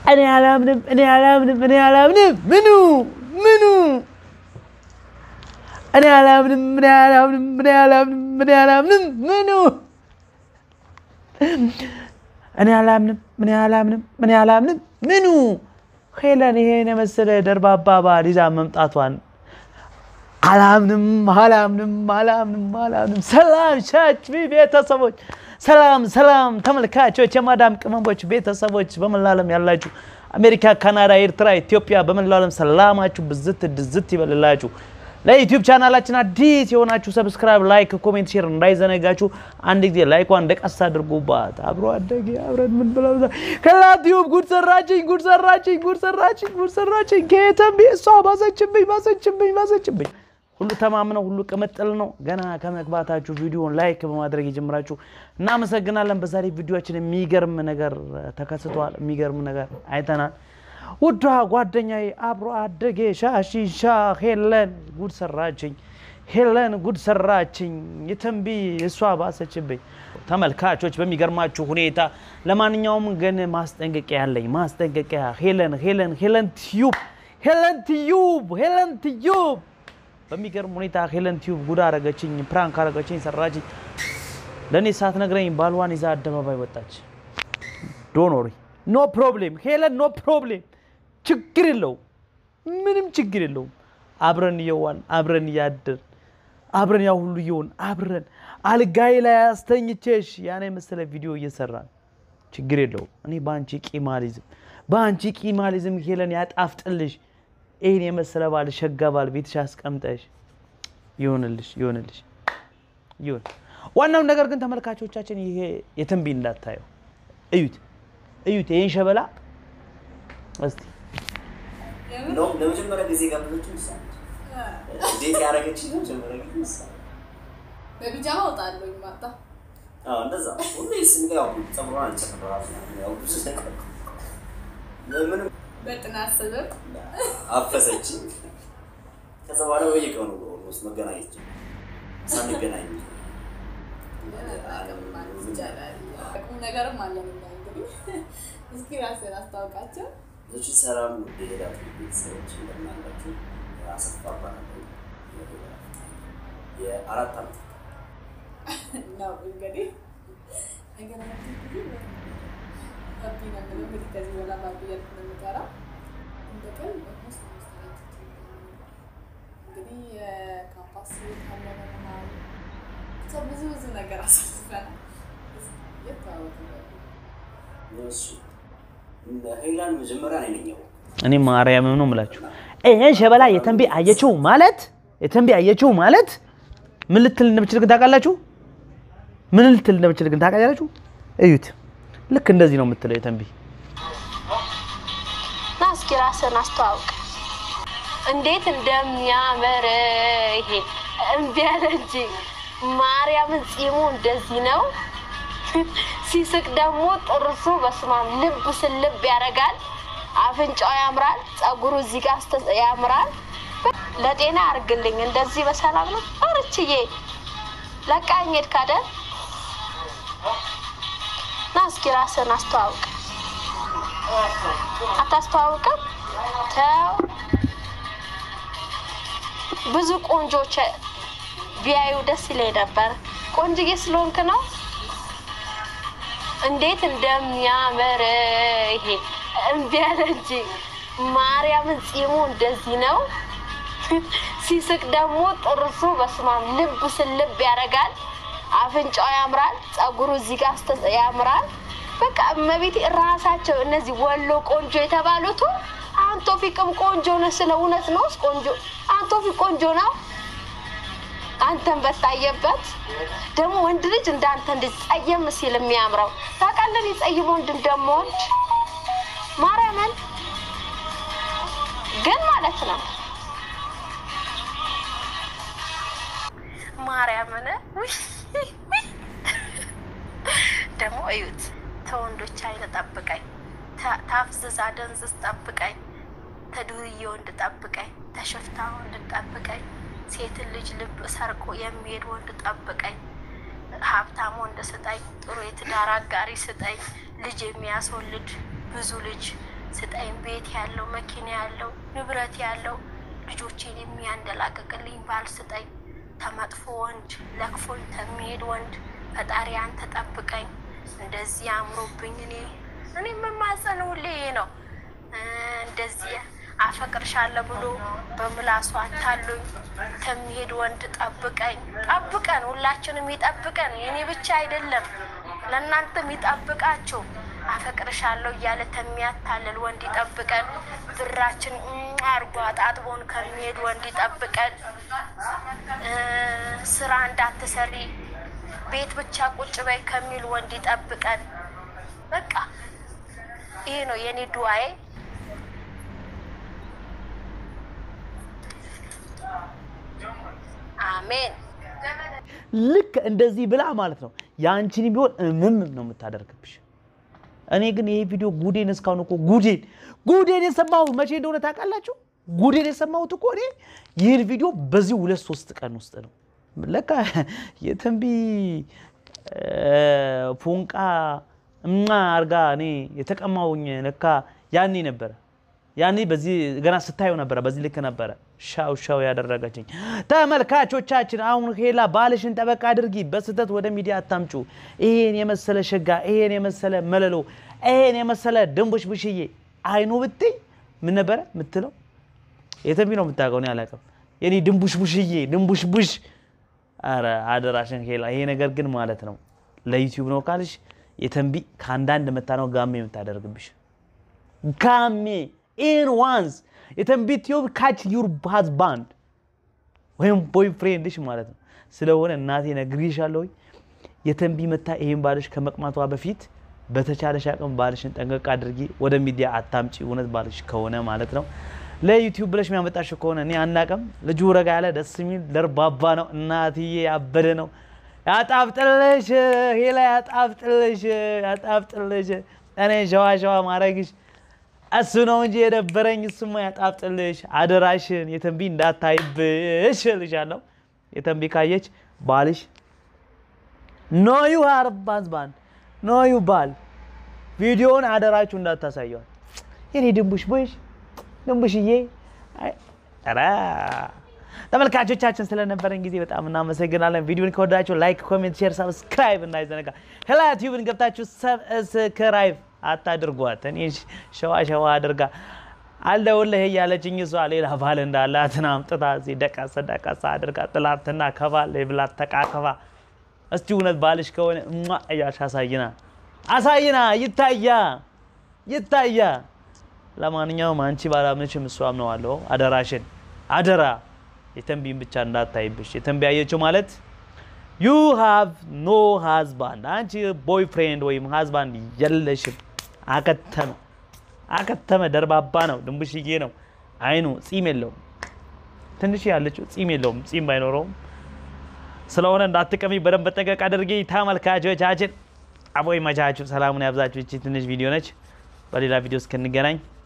እኔ አላምንም፣ እኔ አላምንም፣ እኔ አላምንም። ምኑ ምኑ እኔ አላምንም፣ እኔ አላምንም፣ እኔ አላምንም፣ እኔ አላምንም። ምኑ እኔ አላምንም፣ እኔ አላምንም፣ እኔ አላምንም። ምኑ ሄለን ይሄን የመሰለ ደርባባ ባል ይዛ መምጣቷን አላምንም፣ አላምንም፣ አላምንም፣ አላምንም። ሰላም ቻች ቤተሰቦች፣ ሰላም ሰላም ተመልካቾች፣ የማዳም ቅመሞች ቤተሰቦች በመላ ዓለም ያላችሁ አሜሪካ፣ ካናዳ፣ ኤርትራ፣ ኢትዮጵያ በመላ ዓለም ሰላማችሁ ብዝት ድዝት ይበልላችሁ። ለዩቲዩብ ቻናላችን አዲስ የሆናችሁ ሰብስክራይብ፣ ላይክ፣ ኮሜንት፣ ሼር እንዳይዘነጋችሁ። አንድ ጊዜ ላይኳን እንደቀስ አድርጉባት። አብሮ አደጌ አብረን ምን ብለው ከላቲዩብ ጉድ ሰራችኝ፣ ጉድ ሰራችኝ፣ ጉድ ሰራችኝ፣ ጉድ ሰራችኝ። ከየተንቢ እሷ ባሰችብኝ፣ ባሰችብኝ፣ ባሰችብኝ። ሁሉ ተማምነው ሁሉ ቅምጥል ነው። ገና ከመግባታችሁ ቪዲዮን ላይክ በማድረግ የጀምራችሁ እናመሰግናለን። በዛሬ ቪዲዮችን የሚገርም ነገር ተከስቷል። የሚገርም ነገር አይተናል። ውዷ ጓደኛዬ አብሮ አደጌ ሻሺሻ ሄለን ጉድ ሰራችኝ፣ ሄለን ጉድ ሰራችኝ። የተንቢ እሷ ባሰችብኝ። ተመልካቾች በሚገርማችሁ ሁኔታ ለማንኛውም ግን ማስጠንቀቂያ ያለኝ ማስጠንቀቂያ ሄለን ሄለን ሄለን ቲዩብ ሄለን ቲዩብ ሄለን ቲዩብ በሚገርም ሁኔታ ሄለን ቲዩብ ጉድ አረገችኝ፣ ፕራንክ አረገችኝ፣ ሰራችኝ። ለእኔ ሳትነግረኝ ባልዋን ይዛ አደባባይ ወጣች። ዶኖሪ ኖ ፕሮብሌም ሄለን ኖ ፕሮብሌም፣ ችግር የለውም፣ ምንም ችግር የለውም። አብረን እየዋን አብረን እያደር አብረን ያው ሁሉ እየሆን አብረን አልጋይ ላይ አስተኝቼሽ ያኔ መሰለ ቪዲዮ እየሰራን ችግር የለውም። እኔ በአንቺ ቂማሊዝም በአንቺ ቂማሊዝም ሄለን ያጣፍጥልሽ። ይህን የመሰለ ባል ሸጋ ባል ቤትሽ አስቀምጠሽ ይሆንልሽ ይሆንልሽ ይሆን። ዋናው ነገር ግን ተመልካቾቻችን ይሄ የተንቢ እንዳታየው እዩት እዩት ይህን ሸበላ እስቲ እንደውም ለመጀመሪያ ጊዜ ጋብዘችው ይሳል እንዴት ያደረገች ለመጀመሪያ ጊዜ ይሳል በቢጃማ እወጣለሁ ማታ እንደዛ ሁሌ ስንጋ ያው ጸጉሯን አልጨምራል ያው ብዙ ነገር ምንም በጥናት ስብብ አፈሰችኝ። ከዛ በኋላ በየቀኑ ኦልሞስት መገናኘት ጀመርን። ሳንገናኝ ይቻላል። ቁም ነገርም አለን እኛ እንግዲህ እስኪ ራስን አስታውቃቸው። ልጅ ሰላም ሄዳ ቤተሰቦች እንደምናላችሁ አሰፋ እባላለሁ። የአራት ዓመት ነው እንግዲህ ነገራችን እንግዲህ ባቢ ነው የምለው እንግዲህ ከዚህ በኋላ ባቢ እያልኩ ነው የምጠራው። እንደ ቀን ኦልሞስት አምስት ዓመት እንግዲህ የካምፓስ ካለመናል ብቻ ብዙ ብዙ ነገር አሳልፈናል። የተዋወቅ እሱ ሄላን መጀመሪያ እኔ ነኝ ያወቅሁት። እኔ ማርያምም ነው የምላችሁ። ይህን ሸበላ የተንቢ አየችው ማለት የተንቢ አየችው ማለት ምን ልትል እንደምችል ግን ታውቃላችሁ? ምን ልትል እንደምችል ግን ታውቃላችሁ? እዩት። ልክ እንደዚህ ነው የምትለው የተንቢ። ና እስኪ ራስን አስተዋውቅ። እንዴት እንደሚያምር ይሄ እምቢ አለ እንጂ ማርያምን ጺሙ እንደዚህ ነው። ሲስቅ ደግሞ ጥርሱ በስማም ልብ ስልብ ያደርጋል። አፍንጫው ያምራል። ጸጉሩ እዚህ ጋር እስተ- ያምራል። ለጤና አርግልኝ። እንደዚህ በሰላም ነው አርችዬ ለቃኝ ሄድክ አይደል? ና እስኪ ራስን አስተዋውቅ። አታስተዋውቅም? ተው። ብዙ ቆንጆች ቢያዩ ደስ ይለኝ ነበር። ቆንጅዬ ስለሆንክ ነው። እንዴት እንደሚያምር ይሄ እምቢ አለ እንጂ ማርያምን ጺሙ እንደዚህ ነው። ሲስቅ ደግሞ ጥርሱ በስማም ልብ ስልብ ያደርጋል። አፍንጫው ያምራል። ጸጉሩ እዚህ ጋር እስተ- ያምራል። በቃ እመቤቴ ራሳቸው እነዚህ ወሎ ቆንጆ የተባሉት አንቶፊቅም ቆንጆ ነው። ስለ እውነት ነው ቆንጆ አንቶፊቅ ቆንጆ ነው። አንተን በታየበት ደግሞ ወንድ ልጅ እንዳንተ እንደዚህ ጸየም ሲል የሚያምረው ታውቃለህ። የጸይም ወንድ እንደምወድ ማርያምን ግን ማለት ነው ማርያምን ውይ፣ ውይ። ደግሞ እዩት። ተወንዶች አይነ ጠብቀኝ፣ ተ- ታፍዝዝ አደንዝዝ ጠብቀኝ፣ ተዱርዬ ወንድ ጠብቀኝ፣ ተሸፍታ ወንድ ጠብቀኝ፣ ሴትን ልጅ ልብ ሰርቆ የሚሄድ ወንድ ጠብቀኝ፣ ሀብታም ወንድ ስጠኝ፣ ጥሩ የትዳር አጋሪ ስጠኝ፣ ልጅ የሚያስወልድ ብዙ ልጅ ስጠኝ፣ ቤት ያለው መኪና ያለው ንብረት ያለው ልጆቼን የሚያንደላቅቅልኝ ባል ስጠኝ። ተመጥፎ ወንድ ለክፎኝ ከሚሄድ ወንድ ፈጣሪ አንተ ጠብቀኝ። እንደዚህ አምሮብኝ እኔ እኔ የምማጸን ሁሌ ይሄ ነው። እ እንደዚህ አፈቅርሻለሁ ብሎ በምላሱ አታሉኝ ከሚሄድ ወንድ ጠብቀኝ። ጠብቀን፣ ሁላችንም ይጠብቀን። የኔ ብቻ አይደለም ለእናንተም ይጠብቃችሁ። አፈቅርሻለሁ እያለ ከሚያታልል ወንድ ይጠብቀን። ብራችን እም አርጎ አጣጥቦን ከሚሄድ ወንድ ይጠብቀን። እ ስራ እንዳትሰሪ ቤት ብቻ ቁጭ በይ ከሚል ወንድ ይጠብቀን። በቃ ይሄ ነው የኔ ዱዓዬ። አሜን። ልክ እንደዚህ ብላ ማለት ነው የአንቺን ቢሆን እምም ነው የምታደርግብሽ። እኔ ግን ይሄ ቪዲዮ ጉዴን እስካሁን እኮ ጉዴን ጉዴን የሰማሁት መቼ እንደሆነ ታውቃላችሁ? ጉዴን የሰማሁት እኮ እኔ ይህን ቪዲዮ በዚህ ሁለት ሶስት ቀን ውስጥ ነው። ለካ የትንቢ ፎንቃ እማ አርጋ እኔ የተቀማውኝ ለካ ያኔ ነበረ ያኔ በዚህ ገና ስታየው ነበረ። በዚህ ልክ ነበረ ሻው ሻው ያደረገችኝ። ተመልካቾቻችን አሁን ሄላ ባልሽን ጠበቅ አድርጊ፣ በስህተት ወደ ሚዲያ አታምጩ። ይሄን የመሰለ ሸጋ፣ ይሄን የመሰለ መለሎ፣ ይሄን የመሰለ ድንቡሽ ብሽዬ አይኑ ብትይ ምን ነበረ የምትለው? የተንቢ ነው የምታውቀው፣ እኔ አላውቅም። የኔ ድንቡሽ ቡሽዬ ድንቡሽ ቡሽ። አረ አደራሽን ሄላ፣ ይሄ ነገር ግን ማለት ነው ለዩቲዩብ ነው ካልሽ የተንቢ ከአንዳንድ መታ ነው ጋሜ የምታደርግብሽ ጋሜ ኢን ዋንስ የተንቢ ቲዩብ ካች ዩር ሃዝባንድ ወይም ቦይፍሬንድሽ ማለት ነው። ስለሆነ እናቴ ነግሬሻለሁ። የተንቢ መታ ይሄን ባልሽ ከመቅማቷ በፊት በተቻለሽ አቅም ባልሽን ጠንቀቅ አድርጊ። ወደ ሚዲያ አታምጪ። እውነት ባልሽ ከሆነ ማለት ነው። ለዩቲዩብ ብለሽ የሚያመጣሽ ከሆነ እኔ አናቅም። ልጁ ረጋ ያለ ደስ የሚል ደርባባ ነው። እናትዬ ያበደ ነው። ያጣፍጥልሽ ሄላ፣ ያጣፍጥልሽ፣ ያጣፍጥልሽ። እኔ ሸዋ ሸዋ ማድረግሽ እሱ ነው እንጂ የደበረኝ። እሱማ ያጣፍጥልሽ። አደራሽን የተንቢ እንዳታይብሽ እልሻለሁ። የተንቢ ካየች ባልሽ ኖ ዩ ሃዝባንድ ኖ ዩ ባል ቪዲዮውን አደራችሁ እንዳታሳየዋል። የኔ ድንቡሽ ቦሽ ድንቡሽዬ ኧረ ተመልካቾቻችን ስለነበረን ጊዜ በጣም እናመሰግናለን። ቪዲዮን ከወዳችሁ ላይክ፣ ኮሜንት፣ ሼር፣ ሰብስክራይብ እንዳይዘነጋ። ሄላ ቲዩብን ገብታችሁ ሰብስክራይብ አታድርጓት። እኔ ሸዋ ሸዋ አድርጋ አለሁልህ እያለችኝ እሷ ሌላ ባል እንዳላትን አምጥታ እዚህ ደቀሰ ደቀሰ አድርጋ ጥላትና ከባል ብላት ተቃከባ። እስቲ እውነት ባልሽ ከሆነ እሟ እያልሽ አሳይና አሳይና ይታያ ይታያ። ለማንኛውም አንቺ ባላምንሽም እሱ አምነዋለሁ። አደራሽን አደራ የተንቢን ብቻ እንዳታይብሽ። የተንቢ አየችው ማለት ዩ ሃቭ ኖ ሃዝባንድ፣ አንቺ ቦይፍሬንድ ወይም ሃዝባንድ የለሽም። አከተመ አከተመ። ደርባባ ነው፣ ድንቡሽዬ ነው። አይኑ ጺም የለውም። ትንሽ ያለችው ጺም የለውም። ጺም ባይኖረውም ስለሆነ እንዳትቀሚ በደንብ ጠንቀቅ አድርጊ። ተመልካቾቻችን አቦይ መቻችሁ፣ ሰላሙን ያብዛችሁ። ይቺ ትንሽ ቪዲዮ ነች። በሌላ ቪዲዮ እስክንገናኝ